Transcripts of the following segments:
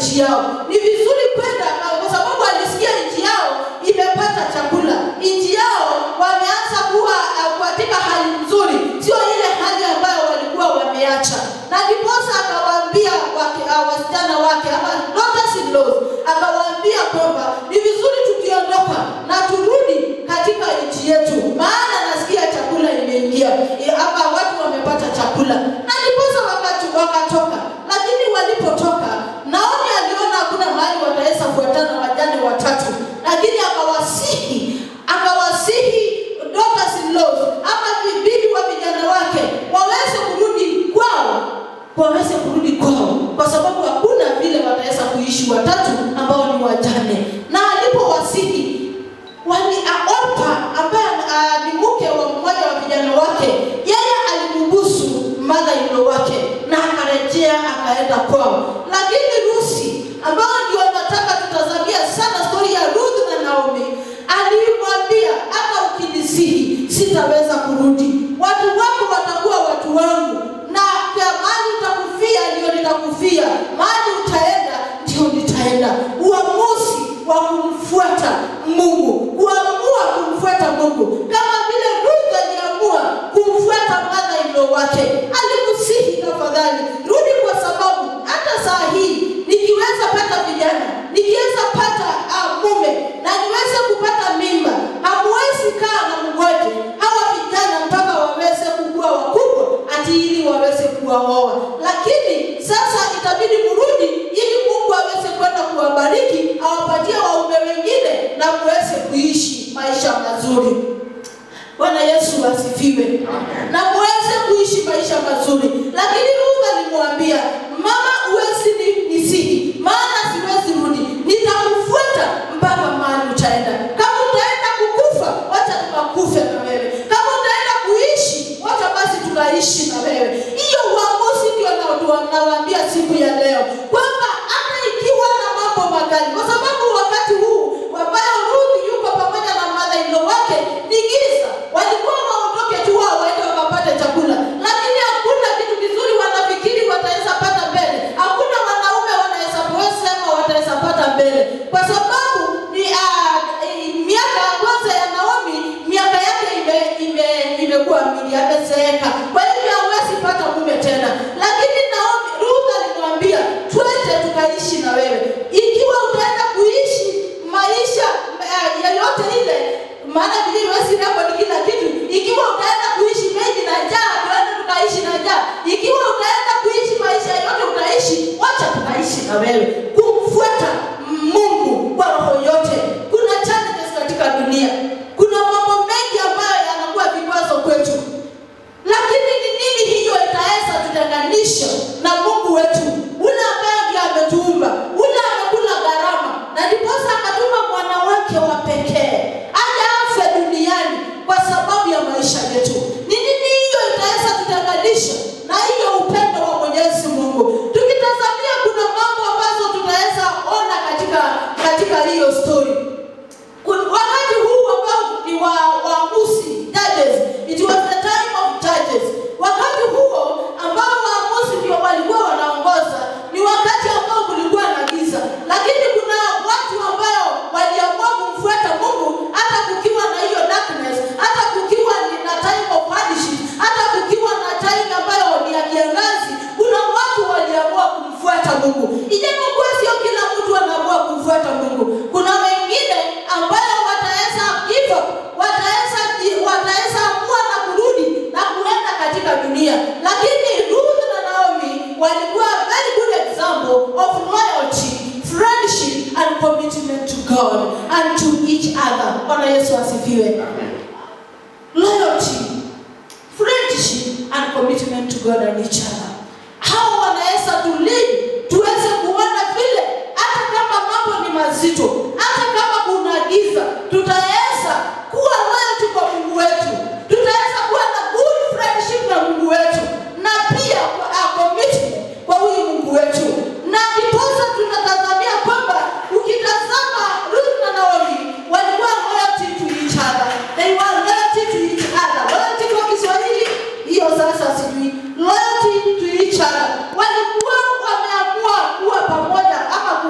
nchi yao. Ni vizuri kwenda kwa sababu alisikia nchi yao imepata chakula, nchi yao wameanza kuwa uh, katika hali nzuri, sio ile hali ambayo walikuwa wameacha. Na ndiposa akawaambia wake, uh, wasichana wake ama daughters in laws, akawaambia kwamba ni vizuri tukiondoka na turudi katika nchi yetu, maana nasikia chakula imeingia eh, ama watu wamepata chakula. Na ndiposa wakati wakatoka, lakini walipotoka Naomi aliona hakuna mahali wataweza fuatana wajane watatu, lakini akawasihi akawasihi daughters in laws ama bibi wa vijana wake waweze kurudi kwao, waweze kurudi kwao, kwa sababu hakuna vile wataweza kuishi watatu ambao ni wajane. Na alipowasihi wali Orpa ambaye ah, ni mke wa mmoja wa vijana wake, yeye alimbusu mother in law wake na akarejea akaenda kwao. Lakini Rusi ambao ndio nataka tutazamia sana stori ya Ruth na Naomi, alimwambia hata ukinisihi sitaweza kurudi, watu wako watakuwa watu wangu, na kwa mahali utakufia ndio nitakufia, mahali utaenda ndio nitaenda. Uamuzi wa kumfuata Mungu, kuamua kumfuata Mungu, kama vile Ruth aliamua kumfuata mother in law wake. Alimusihi, tafadhali rudi, kwa sababu hata saa hii nikiweza pata vijana, nikiweza pata uh, mume na niweze kupata mimba, hamuwezi kaa na mgoje hawa vijana mpaka waweze kukua wakubwa, ati ili waweze kuwaoa. Lakini sasa itabidi mrudi ili Mungu aweze kwenda kuwabariki, awapatie waume wengine na muweze kuishi maisha mazuri. Bwana Yesu asifiwe. Na muweze kuishi maisha mazuri. Lakini Ruth alimwambia, mama, huwezi ni- nisihi, maana siwezi rudi, nitakufuata mpaka mahali utaenda. Kama utaenda kukufa, wacha tukakufe na wewe. Kama utaenda kuishi, wacha basi tukaishi na wewe. Hiyo uamuzi ndio na- nawaambia siku ya leo kwamba hata ikiwa na mambo makali, kwa sababu wakati huu ambayo Ruth yuko pamoja na mother-in-law wake ni giza, walikuwa waondoke tu wao waende wakapate chakula, lakini hakuna kitu kizuri wanafikiri wataweza pata mbele. Hakuna wanaume wanaweza sema wataweza pata mbele, kwa sababu ni ah, eh, miaka ya kwanza ya Naomi, miaka yake ime ime imekuwa mingi, amezeeka, kwa hivyo hawezi pata mume tena. Lakini Naomi, Ruth alimwambia twende tukaishi na wewe, ikiwa utaenda kuishi maisha eh, yoyote ile, maana vile huwezi rekodi kila kitu. Ikiwa utaenda kuishi mengi na njaa, tuende tukaishi na njaa. Ikiwa utaenda kuishi maisha yote utaishi, wacha tukaishi na wewe. Kumfuata Mungu kwa roho yote. Kuna challenges katika dunia, kuna mambo mengi ambayo yanakuwa vikwazo kwetu, lakini ni nini hiyo itaweza tutenganisha na Mungu wetu ule ambaye ndiye ametuumba, ule amekula gharama, na ndiposa akatuma mwana wake wa pekee aje afe duniani kwa sababu ya maisha yetu. Ni nini hiyo itaweza tutenganisha na hiyo upendo wa Mwenyezi Mungu? Tukitazamia kuna mambo ambazo tutaweza ona katika katika hiyo story. Kun- wakati huu ambao ni wa waamuzi judges it was the time of judges wakati huo ambao waamuzi ndio walikuwa wanaongoza ni wakati ambao kulikuwa na giza lakini kuna watu ambao waliamua kumfuata mungu hata kukiwa na hiyo darkness hata kukiwa ni na time of hardship hata kukiwa na time ambayo ni ya kiangazi kuna watu waliamua kumfuata mungu ijapokuwa sio kila mtu anaamua kumfuata mungu kuna wengine ambayo wataweza give up, wataweza wataweza amua na kurudi na kuenda katika dunia lakini Ruth na Naomi walikuwa a very good example of loyalty friendship and commitment to God and to each other Bwana Yesu asifiwe loyalty friendship and commitment to God and each other hao wanaweza tulii tuweze kuona vile hata kama mambo ni mazito hata kama kuna giza tutaweza kuwa loyalty kwa mungu wetu tutaweza kuwa na good friendship na mungu wetu na pia kwa a commitment kwa huyu mungu wetu na ndiposa tunatazamia kwamba ukitazama Ruth na Naomi walikuwa loyalty to each other they were loyalty to each other loyalty kwa Kiswahili hiyo sasa sijui loyalty to each other walikuwa wameamua kuwa pamoja ama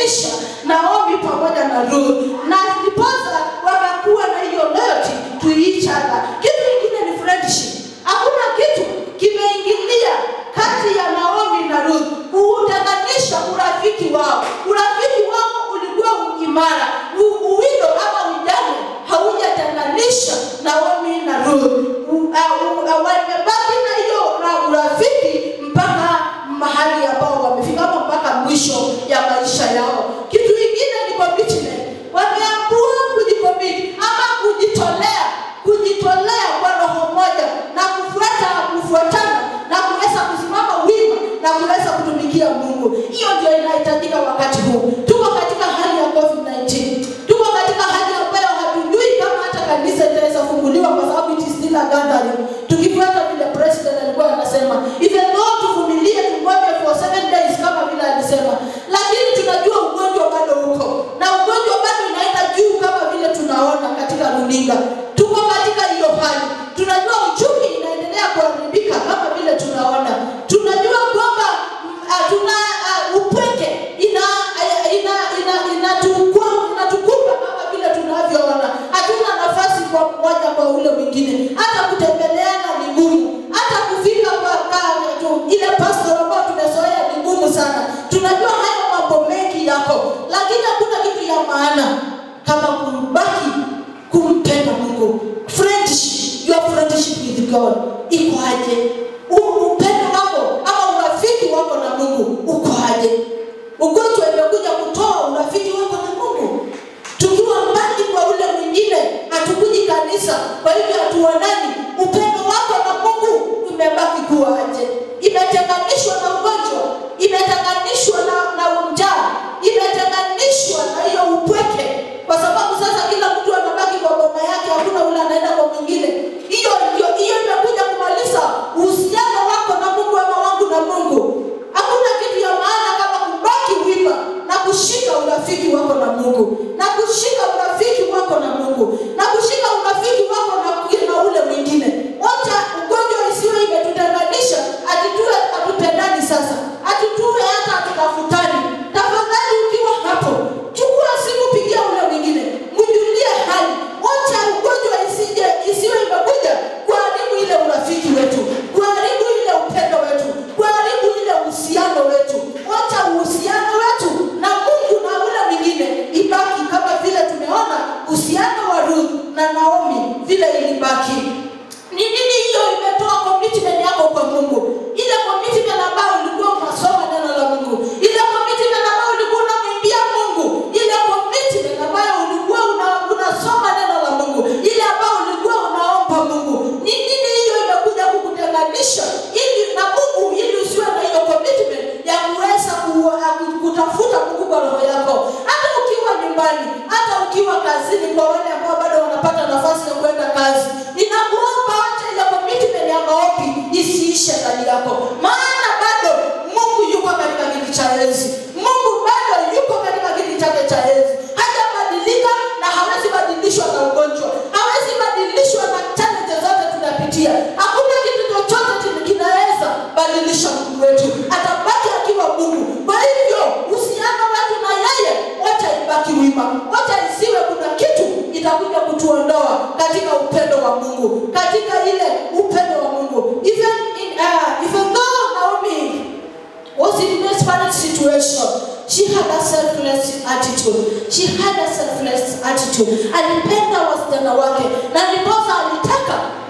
kutenganisha Naomi pamoja na Ruth, na ndiposa wakakuwa na hiyo loyalty to each other. Kitu kingine ni friendship. Hakuna kitu kimeingilia kati ya Naomi na Ruth kutenganisha urafiki wao. Urafiki wao ulikuwa imara, U- uwindo ama ujane haujatenganisha Naomi na Ruth. U- uh, uh, Wamebaki na hiyo ra- urafiki mpaka mahali ambao wamefika ama mpaka mwisho ya maisha yao. Kitu kingine ni commitment. Wameamua kujicommit ama kujitolea, kujitolea kwa roho moja na kufuata kufuatana na kuweza kusimama wima na kuweza kutumikia Mungu. Hiyo ndio inahitajika wakati huu. Tuko katika hali ya COVID-19. Tuko katika hali ambayo hatujui kama hata kanisa itaweza funguliwa kwa sababu it is still a gathering. Tukifuata vile president alikuwa anasema, even though tuvumilie tungoje for seven days kama vile alisema, lakini tunajua ugonjwa bado uko na ugonjwa bado inaenda juu kama vile tunaona katika runinga. Tuko katika hiyo hali, tunajua uchumi inaendelea kuharibika kama vile tunaona, tunajua kwamba mm, ah, tuna ah, upweke ina ah, ina ina inatukua inatukumba kama vile tunavyoona. Hatuna nafasi kwa mmoja kwa ule mwingine, hata kutembeleana ni ngumu, hata kufika kwa kwa- tu- ile pastor ambayo tumezoea ni ngumu sana. Tunajua hayo mambo mengi yako, lakini hakuna kitu ya maana kama kubaki kumpenda Mungu. Friendship, your friendship with God iko aje? U- Upendo wako ama urafiki wako na Mungu uko aje? Ugonjwa imekuja kutoa urafiki wako na Mungu. Tukiwa mbali kwa ule mwingine, hatukuji kanisa, kwa hivyo hatuonani. Upendo wako na Mungu umebaki kuwa aje? Imetenganishwa na ugonjwa, imetenganishwa na, na njaa, imetenganishwa na hiyo upweke, kwa sababu sasa kila mtu anabaki kwa boma yake, hakuna ule anaenda kwa mwingine. Hiyo ndio hiyo imekuja kumaliza uhusiano wako na Mungu ama wangu na Mungu. Hakuna kitu ya maana kama kubaki wima na kushika urafiki wako na Mungu, na kushika urafiki wako na Mungu, na kushika urafiki wako na, na ule mwingine. Wacha ugonjwa isiwe imetutenganisha, atituwe hatupendani sasa, atituwe hata hatutafutani. Tafadhali ukiwa hapo, chukua simu, pigia ule mwingine, mjulie hali. Wacha ugonjwa isije isiwe imekuja kuharibu ile urafiki wetu, kuharibu ile upendo wetu, kuharibu ile uhusiano wetu. Wacha uhusiano wetu na Mungu na ule mwingine ibaki kama vile tumeona uhusiano wa Ruth na Naomi vile ilibaki. Ni nini hiyo imetoa commitment yako kwa Mungu? Ile commitment ambayo ulikuwa unasoma neno la Mungu, ile commitment ambayo ulikuwa unamwimbia Mungu, ile commitment ambayo ulikuwa una, unasoma neno la Mungu, ile ambayo ulikuwa unaomba Mungu. Ni nini hiyo imekuja kukutenganisha ili na Mungu, ili usiwe na hiyo commitment ya kuweza ku- ku- kutafuta Mungu kwa roho yako, hata ukiwa nyumbani, hata ukiwa kazini, kwa wale ambao bado wanapata nafasi ya kwenda kazi, ninakuomba acha ile commitment ya maombi isiishe ndani yako, maana bado Mungu yuko katika kiti cha enzi. Mungu bado yuko katika kiti chake cha enzi, hajabadilika na hawezi badilishwa na ugonjwa, hawezi badilishwa na challenge zote tunapitia. Hakuna kitu chochote kina- kinaweza badilisha Mungu wetu, atabaki akiwa Mungu. Kwa hivyo uhusiano wetu na yeye, wacha ibaki wima, wacha isiwe kuna kitu itakuja kutuondoa katika upendo wa Mungu, katika ile upendo wa Mungu. Even in, uh, even though Naomi was in desperate situation. She had a selfless attitude. She had a selfless attitude. Alipenda wasichana wake na ndiposa alitaka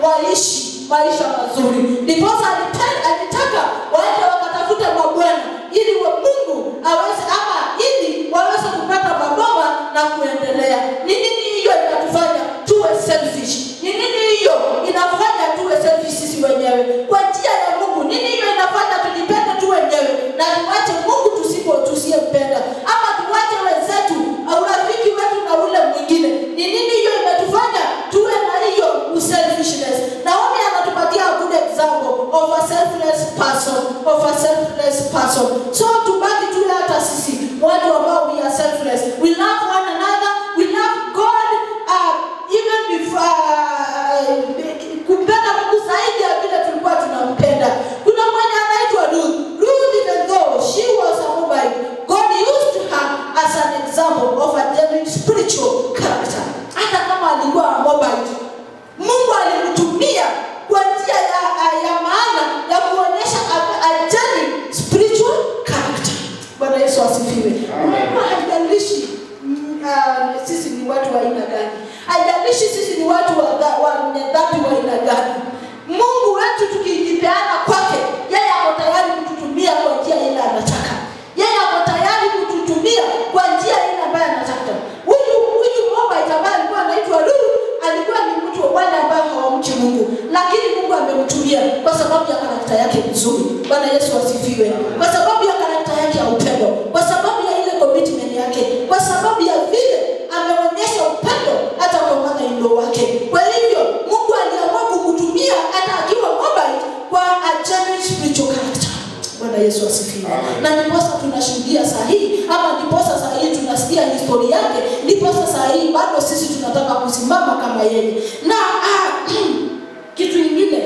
waishi maisha mazuri. Ndiposa alipenda, alitaka waende wakatafute mabwana ili wa Mungu aweze ama ili waweze kupata maboma na kuendelea. Ni nini hiyo inatufanya tuwe selfish? Ni nini hiyo inafanya tuwe selfish sisi wenyewe kwa njia ya Mungu? Nini hiyo inafanya tujipende tu wenyewe na tuache Mungu tusipo tusiyempenda, ama tuache wenzetu au urafiki wetu na ule mwingine? Ni nini hiyo imetufanya tuwe na hiyo selfishness? Naomi anatupatia a good example of a selfless person, of a selfless person. So tubaki tu hata sisi watu ambao we are selfless. We love one another, we love God uh, even before uh, kumpenda Mungu zaidi ya vile tulikuwa tunampenda. Kuna mmoja anaitwa Ruth. Ruth even though she was a Moabite, God used her as asifiwe. Amen. Unajua haijalishi mm, ah, sisi ni watu wa aina gani, haijalishi sisi ni watu wa dha- wa dhambi wa aina gani. Mungu wetu tukijipeana kwake, yeye ako tayari kututumia kwa njia ile anataka. Yeye ako tayari kututumia kwa njia ile ambayo anataka. Huyu huyu Moabite ambaye alikuwa anaitwa Ruth alikuwa ni mtu wa wale ambao hawamchi Mungu, lakini Mungu amemtumia kwa sababu ya karakta yake nzuri. Bwana Yesu asifiwe. Kwa sababu ya karakta yake ya upendo, kwa sababu ya ile commitment yake, kwa sababu ya vile ameonyesha upendo hata kwa mother-in-law wake. Kwa hivyo Mungu aliamua kumtumia hata akiwa Moabite kwa a genuine spiritual character. Bwana Yesu asifiwe. Amen. Na ndiposa tunashuhudia saa hii ama ndiposa saa hii tunasikia historia yake, ndiposa saa hii bado sisi tunataka kusimama kama yeye. Na ah, kitu ingine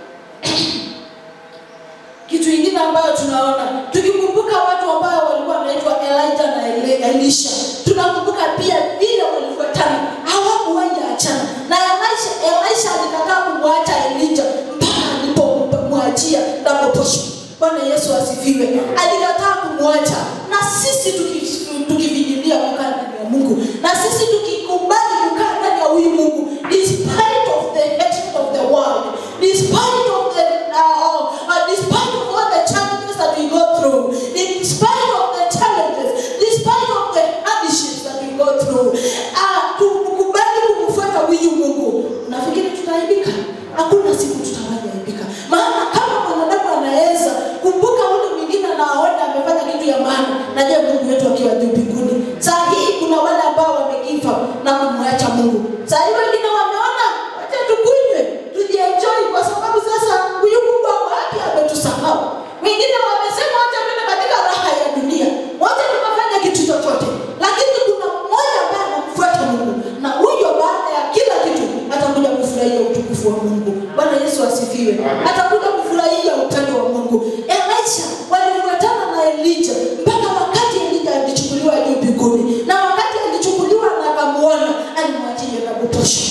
kitu ingine ambayo tunaona tukikumbuka watu ambao walikuwa wanaitwa Elijah na Eli- Elisha, tunakumbuka pia vile walifuatana, hawakuwahi achana. Na Elisha, Elisha alikataa kumwacha Elijah mpaka alipomwachia double portion. Bwana Yesu asifiwe. Alikataa kumwacha, na sisi tuki- tukivinyilia kukaa ndani ya Mungu, na sisi tukikubali kukaa ndani ya huyu Mungu, despite of the hatred of the world, despite of the uh, uh, despite of all the challenges that we go through, in spite of the challenges, despite of the hardships that we go through, uh, tukubali kumfuata huyu Mungu. Nafikiri tutaaibika? Hakuna siku tutawaaibika, maana kama mwanadamu anaweza kumbuka ule mwingine anaona amefanya kitu ya maana, na je, Mungu wetu akiwa juu mbinguni? Saa hii kuna wale ambao wamekifa na kumwacha Mungu. Saa hii wengine wameona wacha tukunywe tujienjoy, kwa sababu sasa huyu Mungu ako wapi? Ametusahau. Wengine wamesema wacha tuende katika raha ya dunia, wacha tukafanya kitu chochote, lakini kuna mmoja ambaye anamfuata Mungu, na huyo baada ya kila kitu atakuja kufurahia utukufu wa Mungu. Bwana Yesu asifiwe. Amen. Atakuja kufurahia upendo wa Mungu. Elisha walifuatana na Elijah mpaka wakati Elijah alichukuliwa juu mbinguni, na wakati alichukuliwa na akamuona, alimwachia na kutosha.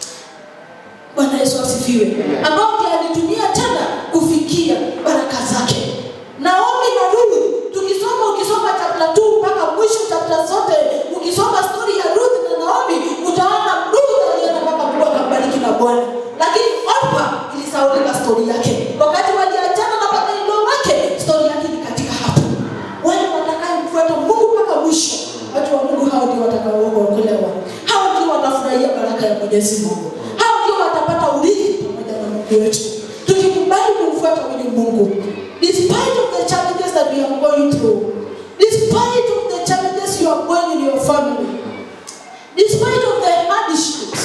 Bwana Yesu asifiwe, ambao ndiye alitumia tena kufikia baraka zake. Naomi na Ruth, tukisoma ukisoma chapter 2 mpaka mwisho chapter zote, ukisoma story ya Ruth na Naomi, utaona Ruth alienda mpaka Mungu akambariki na Bwana, lakini Orpa ilisahaulika story yake. Wakati waliachana na mother-in-law wake, story yake ni katika hapo. Wale watakayemfuata Mungu mpaka mwisho, watu wa Mungu hao ndio watakaookolewa, hao ndio watafurahia baraka ya Mwenyezi Mungu, hao ndio watapata urithi pamoja na Mungu wetu, tukikubali kumfuata huyu Mungu despite of the challenges that we are going through, despite of the challenges you are going in your family, despite of the hardships,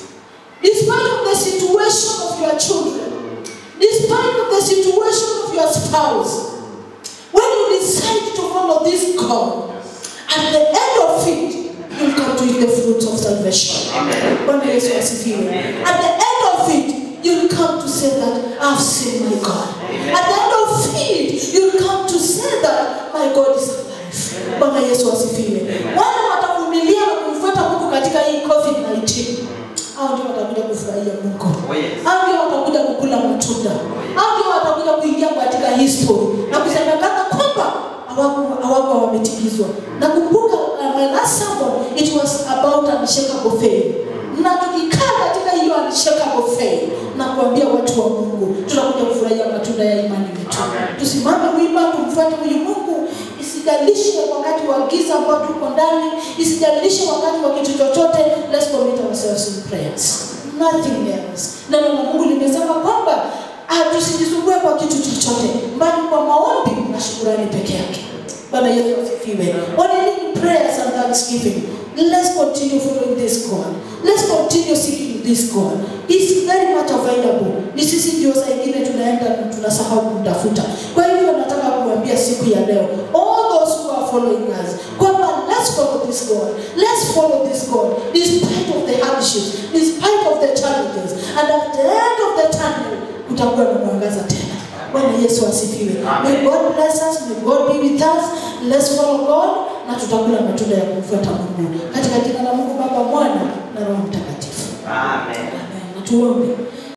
despite of the situation of your children, despite of the situation of your spouse, when you decide to follow this God, at the end of it, you'll come to eat the fruits of salvation. Amen. Bwana Yesu asifiwe. At the end of it, you'll come to say that I've seen my God. At the end of it, you'll come to say that my God is alive. Bwana Yesu asifiwe. Wale watavumilia na kumfuata Mungu katika hii COVID-19, hao ndio watakuja kufurahia Mungu. Oh, yes. Hao ndio watakuja kukula matunda. Hao ndio watakuja kuingia katika history na kusemekana kwamba hawaku- hawakuwa wametimizwa. Nakumbuka uh, my last sermon it was about unshakable faith. Na tukikaa katika hiyo unshakable faith na kuambia watu wa Mungu, tutakuja kufurahia matunda ya imani yetu. Amen. Tusimame wima tumfuate huyu Mungu, isijalishe wakati wa giza ambao tuko ndani, isijalishe wakati wa kitu chochote. Let's commit ourselves in prayers, nothing else. Neno la Mungu limesema kwamba ah, tusijisumbue kwa kitu chochote, bali kwa maombi na shukurani peke yake. Bwana Yesu asifiwe. Only in prayers and thanksgiving. Let's continue following this God. Let's continue seeking this God. He's very much available. Ni sisi ndio saa ingine tunaenda na tunasahau kumtafuta. Kwa hivyo nataka kuambia siku ya leo, all those who are following us, kwamba let's follow this God. Let's follow this God despite of the hardships, despite of the challenges. And at the end of the tunnel, kutakuwa na mwangaza tena. Bwana Yesu asifiwe. May God bless us, may God be with us. Let's follow God na tutakula matunda ya kumfuata Mungu. Katika jina la Mungu Baba, Mwana na Roho Mtakatifu. Amen. Amen. Na tuombe.